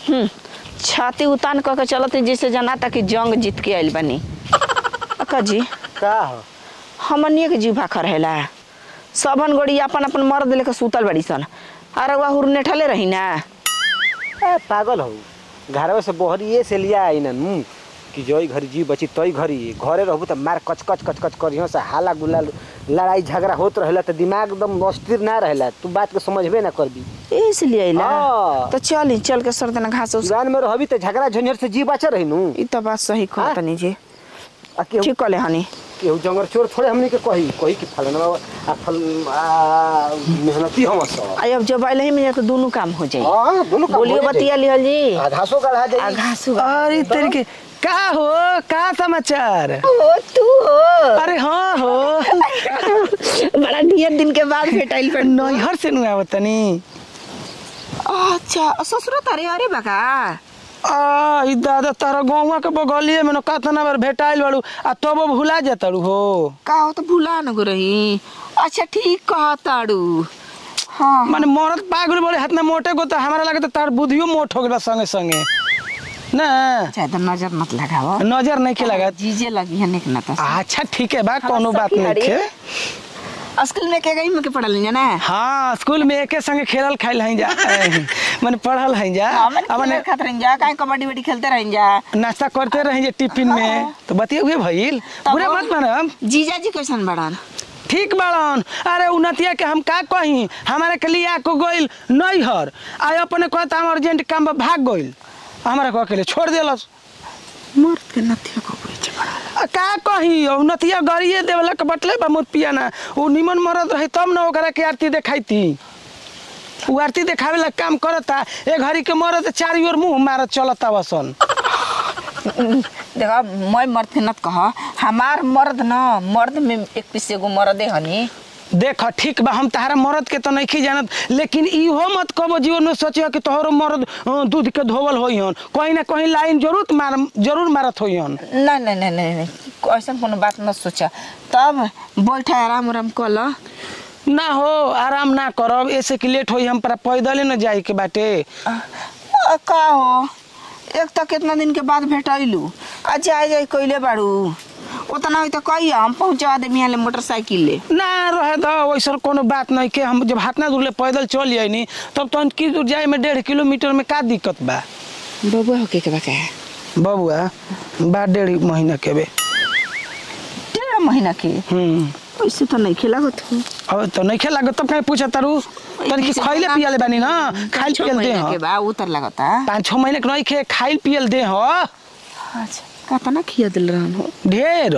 हम्म, छाती उतान क के चलत है जैसे जनाता कि जंग जीत के आइल बनी अक्का जी का हो हमनिए के जीव भाखर रहेला सबन गोड़ी अपन अपन मर्द लेके सुतल बड़ी सन अरे वह हुरने ठले रही ना ए, पागल हो घरवे से बोहरिए से लिया आई नू कि जोई घरी जी बची तोई घरी घरे रहबू त मार कच कच कच कच करियो से हाला गुला लड़ाई झगड़ा होत रहेला त दिमाग एकदम अस्थिर ना रहेला तू बात के समझबे ना करबी इसलिए आइला हाँ। तो चल चल के सर देना घास उस जान में रहबी त झगड़ा झंझट से जी बचा रही नू ई तो बात सही हाँ? कहत नहीं जी आ केहू ठीक कहले हनी केहू जंगल चोर थोड़े हमनी के कही कही कि फलाना आ फल आ, मेहनती हम सब आई अब जब आइल ही में तो दोनों काम हो जाई हां दोनों काम बोलियो हो जाई। बतिया लिहल जी आ घासो गढ़ा आ जाई घास अरे तेरे के का हो का समाचार ओ तू हो अरे हाँ हो बड़ा ढेर दिन के बाद भेटाइल पर नैहर से नु आवत तनी अच्छा ससुर तारे अरे बका आ ई दादा तारा गौवा के बगलिए में न कातना बार भेटाइल बाड़ू आ तब भुला जाताड़ू हो का हो तो भूला न गो रही अच्छा ठीक कहताड़ू हाँ माने मरद पागल बड़े हाथ में मोटे को तो हमारा लगे तो तार बुद्धियो मोट हो गया संगे संगे ना ज्यादा नजर मत लगाओ नजर नहीं के लगा जीजे लगी है निक ना तो अच्छा ठीक है बा कोनो बात नहीं है स्कूल में के गई में के पढ़ल नहीं ना हाँ स्कूल में एके संगे खेलल खाइल हई जा माने पढ़ल हई जा हमन आ माने खेलत खात रही जा काहे कबड्डी वड्डी खेलते रही जा नाश्ता करते रही जे टिफिन में तो बतिया हुए भइल तब बुरे हम- मत मानम जीजा जी कैसन बड़ान ठीक बाड़न अरे उन्नतिया के हम का कही हमारे के लिए आको गइल नैहर आ अपने कहता हम अर्जेंट काम बा भाग गइल हमारा को अकेले छोड़ देलस मर्द के नथिया को कोई बड़ा आ का कही उन्नतिया गरिए देवला के बटले बा मोत पिया ना उ निमन मरद रही तब ना ओकरा के आरती देखाइती उ आरती देखावे ला काम करता ए घड़ी के मरद चारी ओर मुंह मारत चलता बसन देखा मैं मर्द के नत कह हमार मर्द न मर्द में एक पीस एगो मर्दे हनी देख ठीक बा हम तहारा मरद के तो नहीं जानत लेकिन इहो मत कबो जीवन में सोचियो कि तोहरो मरद अ, दूध के धोवल होई हन कहीं ना कहीं लाइन जरूर मार जरूर मारत होई हन नहीं नहीं नहीं नहीं नहीं ऐसा कोनो बात मत सोचा तब बैठे आराम आराम कर लो ना हो आराम ना करब ऐसे कि लेट होई हम पर पैदले न जाए के बाटे आ, आ, का हो एक तो कितना दिन के बाद भेटैलू आ जाए जाए कैले बाड़ू उतना हो तो कहिए हम पहुँचा दे यहाँ ले मोटरसाइकिल ले ना रहे तो वैसा कोनो बात नहीं के हम जब हाथ ना दूर ले पैदल चल जाए नी तब तो की दूर जाए में डेढ़ किलोमीटर में का दिक्कत बा बबुआ हो के के बा का बबुआ बा डेढ़ महीना के बे डेढ़ महीना के हम्म ऐसे तो नहीं खेला होत हो अब तो नहीं खेला तब कहीं पूछा तारू तन की खैले पियले बानी ना खाइल छह पियल दे महीना हो के बा उतर लगता पाँच छः महीने के नहीं खे खाइल पियल दे हो अच्छा कतना खिया दिल रहन हो ढेर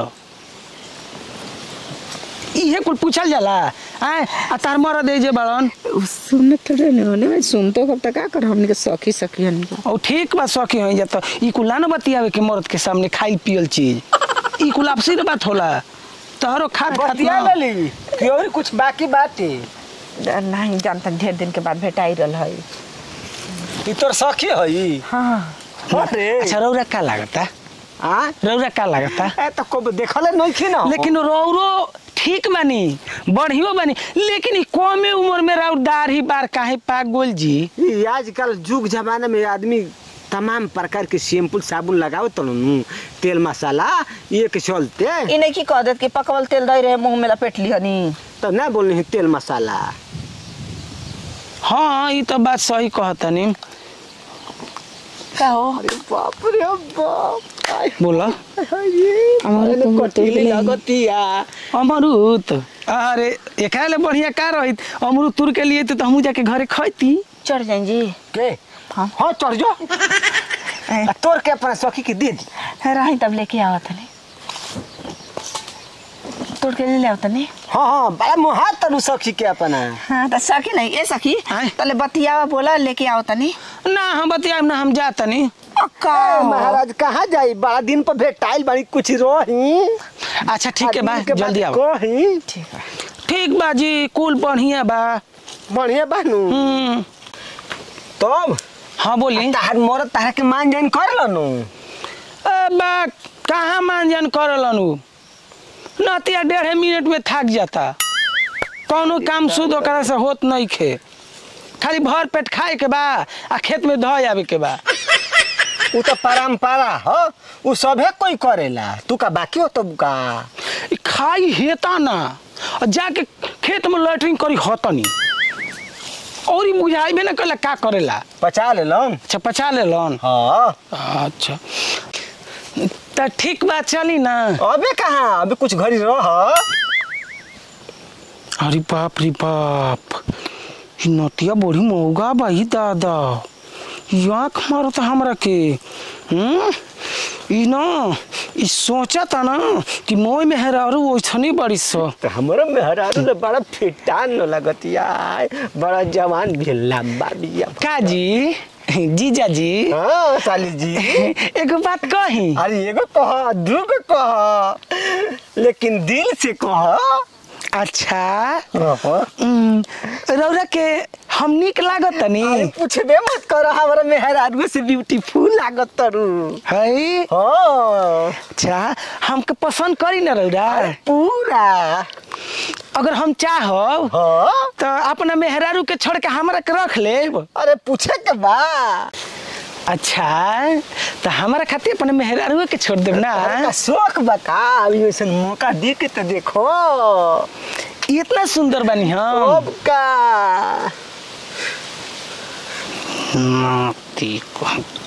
इहे कुल पूछल जाला आय आ तार मर दे जे बड़न सुन थोड़े नहीं होने सुन तो कब तक का कर हमने के सखी सखी हन के और ठीक बा सखी हो जा तो ई कुल ना न बतियावे के मर्द के सामने खाइल पियल चीज ई कुल आपसी न बात होला तोहरो खात खात बतिया ना लेली कि और कुछ बाकी बाटे नहीं जानता ढेर दिन के बाद भेटाई रहल है ई तोर सखी हई हाँ अरे अच्छा रौरा का लागता आ रौरा का लागता ए तो को देखले नहीं खी ना लेकिन रौरो ठीक बानी बढ़ियो बानी लेकिन ई कमे उम्र में राउर दाढ़ी बार काहे पाक गोल जी ई आजकल जुग जमाने में आदमी तमाम प्रकार के शैम्पू साबुन लगाओ तो नु तेल मसाला ये के चलते ई नहीं की कह देत कि पकवल तेल दई रहे मुंह में लपेट ली हनी तो ना बोलनी है तेल मसाला हाँ ई तो बात सही कहतनी का हो अरे बाप रे बाप आय, बोला अरे हमारे तो कटिले होटल लगतिया अमरूद अरे एकरा ले बढ़िया का रहित अमरूद तुर के लिए तो हमू जाके घरे खैती चढ़ जाए जी के हाँ। हाँ चढ़ जो ए, आ तोर के अपना सखी के दे दी रही तब लेके आवत हनी तोड़ के ले ले आवत हनी हाँ हाँ बड़ा मुहा तनु सखी के अपना हाँ तो सखी नहीं ए सखी आय। तले बतियावा बोला लेके आवत हनी ना हम बतियाब ना हम जातनी अक्का ए, महाराज कहाँ जाई बड़ा दिन पर भेटाइल बड़ी कुछ रही अच्छा ठीक है बा आदमी के जल्दी बात आओ कही ठीक है ठीक बा जी कुल बढ़िया बा बढ़िया बानू हम्म तब हाँ बोली तार मोर तार के मान जान कर लनु ए बा कहाँ मानजन करलन उ नतिया डेढ़ मिनट में थक जाता कौनो काम शुद्ध ओकरा से होत नहीं खे खाली भर पेट खाए के बा आ खेत में धोए आवे के बा उ तो परंपरा हो उ सभे कोई करेला तू का बाकी हो तो का ई खाई हेता ना और जाके खेत में लैट्रिन करी हतनी और ई बुझाइबे ना कला का करेला पचा ले लन अच्छा पचा ले लन हाँ अच्छा त ठीक बात चली ना अबे कहाँ अबे कुछ घड़ी रह अरे बाप रे बाप ई नतिया बड़ी महंगा बा ई दादा ई आँख मारत हमरा के हम्म ई ना ई सोचता ना कि मोय में हेरारू ओइसनी बड़ी सो तो हमारा मेहरारू ने बड़ा फिटान न लगतिया बड़ा जवान भी लंबा बिया काजी जीजा जी हाँ साली जी एगो बात कही अरे एगो कह दूगो कह लेकिन दिल से कह अच्छा अरे उम, रौरा के हम निक लागत तनी पूछबे मत कर हमारा मेहरारू से ब्यूटीफुल लागत तरू है हाँ अच्छा हमके पसंद करी ना रौरा पूरा अगर हम चाहब हाँ तो अपना मेहरारू के छोड़ के हमरा के रख लेब अरे पूछे के बा अच्छा तो हमारा खातिर अपने मेहरारू के छोड़ देब ना अरे का शौक बका अभी वैसे मौका दे के तो देखो इतना सुंदर बनी हम अब का नाती को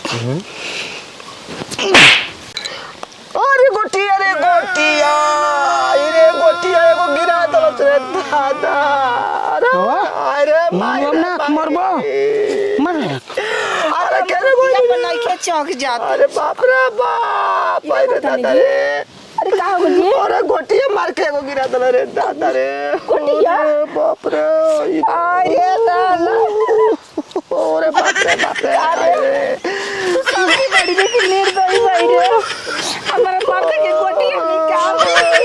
अरे गोटी अरे गोटिया अरे गोटिया एगो गिरा दलत रे दादा अरे वाह। अरे मरबो ना, मरबो। मर अरे केरे गोली बनाई के चौक जात अरे बाप रे बाप अरे दादा रे अरे का हो गई अरे गोटिया मार के एगो गिरा दल रे दादा रे गोटिया? अरे बाप रे अरे दादा अरे बाप रे बाप रे अरे सबसे बड़ी देखी निर्दयी भाई रे हमारा माता के गोटी निकाल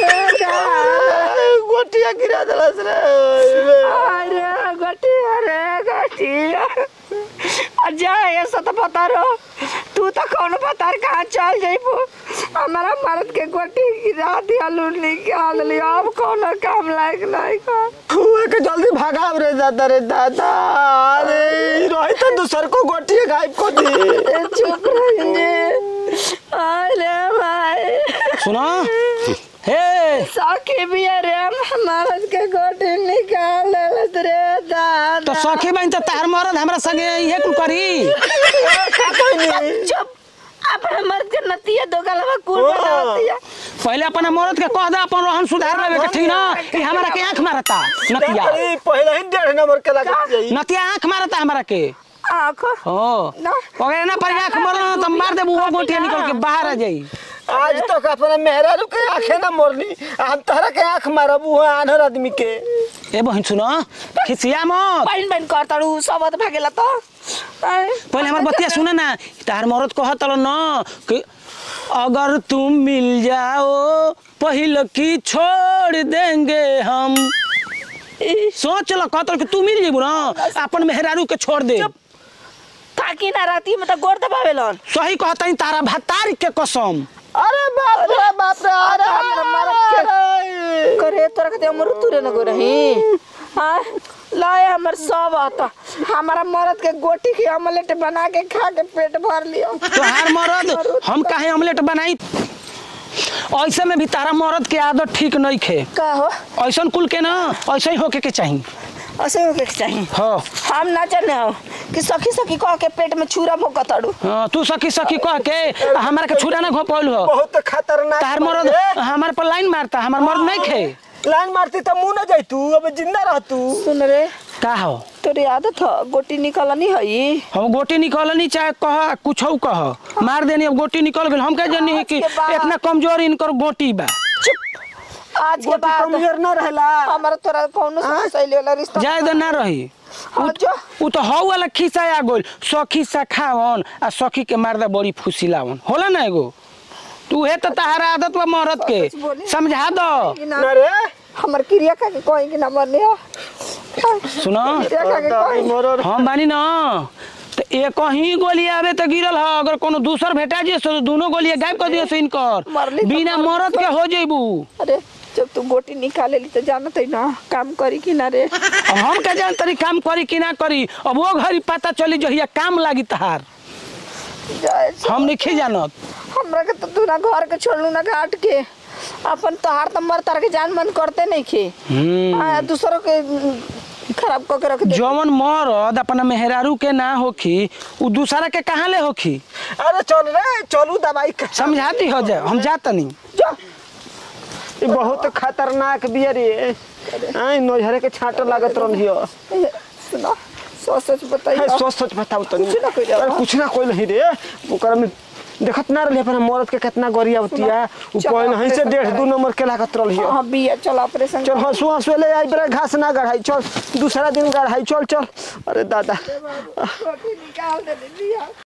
गोटिया गिरा दलस रे अरे गोटी अरे गोटी अजा ऐसा तो पता रहो तू तो कौन पता है कहाँ चल जाइबो हमारा मर्द के गोटी गिरा दिया लूट निकाल लिया अब कौन काम लायक नहीं का हुए के जल्दी भागाव रे दादा रे दादा अरे रही तो दूसर को गोटिया गायब को दी चुप रहिए अरे भाई सुनो हे सखी भी अरे मर्द के गोटी निकाल लेलत रे दादा तो सखी बहन तो तार मरद हमरा संगे इहे कुल करी चुप अपने मर्द के नतिया दो गलवा कुल बनावतिया पहले अपना मरद के कह दे अपन रहन सुधार लेवे के ठीक ना ई हमरा के आंख मारता नतिया अरे पहले ही डेढ़ नंबर के लगा जाई नतिया आंख मारता हमरा के आँख हो ना। अगर ना पर आंख मारना तो मार दे वो गोटिया निकल के बाहर आ जाई आज तक अपना मेहरारू के आंखें ना मोरनी हम तहरा के आंख मारब वो आनर आदमी के ए बहन सुनो खिसिया मत पाइन पाइन करताड़ू सबत भागेला तो आय। पहले हमार बतिया सुने ना तार मरद कहत न कि अगर तुम मिल जाओ पहिल की छोड़ देंगे हम सोच ल कहत कि तू मिल जेबू ना अपन मेहरारू के छोड़ दे ताकि ना राती में तो गोर दबावेलन सही कहता तारा भतार के कसम अरे बाप रे बाप रे अरे हमरा मरद अरे करे तोरा के अमर तुरे न गो रही हाँ लाए हमर सब आता हमारा मरद के गोटी के ऑमलेट बना के खा के पेट भर लियो तोहार मरद हम काहे ऑमलेट बनाई ऐसे में भी तारा मरद के आदत ठीक नहीं खे का हो ऐसन कुल के ना ऐसे ही होके के चाहिए ऐसे होके के चाहिए हो हम ना जाने हो कि सखी सखी कह के पेट में छुरा भोकताड़ू हाँ, तू सखी सखी कह के आ हमारा के छुरा ना घोपल हो बहुत खतरनाक तार बात मरद है। हमारे पर लाइन मारता हमार मर्द नहीं खे लाइन मारती तो मुंह न जाई तू अब जिंदा रह तू सुन रे का हो तोरी आदत हो गोटी निकलनी हई हम गोटी निकलनी चाहे कह कुछ कह मार देनी अब गोटी निकल गई हम कह जानी है कि आज के बाद- इतना कमजोर इनकर गोटी बा आज के गोटी बाद कमजोर न रहला हमारा तोरा कौनो सहेली वाला रिश्ता जाए दे ना रही हाँ, जो उ तो हौ वाला खिस्सा आ गोल सखी सा खावन आ सखी के मारदा बड़ी फुसिलावन होला ना एगो तू हे तो तहारा आदत बा मरद के कुछ बोली। समझा दो कि ना न रे हमर क्रिया का के कोई कि ना मरने हो सुनो क्रिया का के कोई मरर हम बानी ना तो एक ही गोली आवे तो गिरल ह अगर कोनो दूसर भेटा जे तो दोनों गोली गायब कर दियो से इनकर मरली तो बिना मर- मरद के हो जेबू अरे जब तू गोटी निकाले ली तो जानत है ना काम करी कि ना रे अब हम का जान तरी काम करी कि ना करी अब वो घड़ी पता चली जहिया काम लागी तहार जाए से। हम नहीं जानत हमरा के तो तू ना घर के छोड़लू ना घाट के अपन तोहार तो मर तार के जान मन करते नहीं खे हम्म। आ, दूसरों के उम, खराब कऽ के रख दे जवन मरद अपना मेहरारू के ना होखी उ दूसरा के कहाँ ले होखी अरे चल रे चलू दवाई खा। समझाती हो जाए हम जातनी जा ई बहुत खतरनाक बिया रे आई नोझरे के छांट लागत रहियो ए, सुना सोच सोच बताइए है सोच सोच बताओ तनी कुछ ना कइले अरे बा। कुछ ना कोई नहीं रे ओकरा में देखत ना रही अपना मरद के कितना गरिया होती है उ चल, पहले नहीं से ऑपरेशन डेढ़ दू कराई। नंबर के लागत रहियो हाँ बिया चल ऑपरेशन चल हंसू हंसू ले आई बड़ा घास ना गढ़ाई चल दूसरा दिन गढ़ाई चल चल अरे दादा गोटी निकाल दे बिया